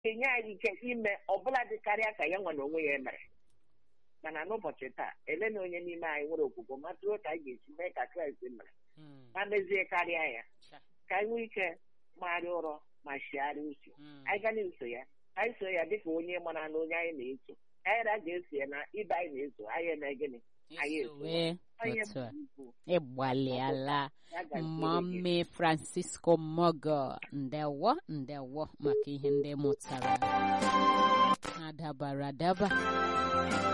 enye anyị ike ime ọbụla dị karịa ka ya nwa na onwe ya mere mana n'ụbọchị taa ele na onye n'ime anyị nwere okwukwe matụrụ ka anyị ga-esi mee ka kraịst mere Mm. ma mezie karịa ya Cha. ka anyị nwee ike magharịa ụrọ ma chigharịa uche Mm. anyị ga na-eso ya anyị so ya dịka onye mara na onye anyị na-eso anyị ra ga-eso ya na ibe anyị na-eso anyị eme gịnị anyị eso Wee onye otu a bụ ukwu ịgbalịala ya gaziere gị. mami francisco mogo ndewo ndewo maka ihe ndị mụtara adabara adaba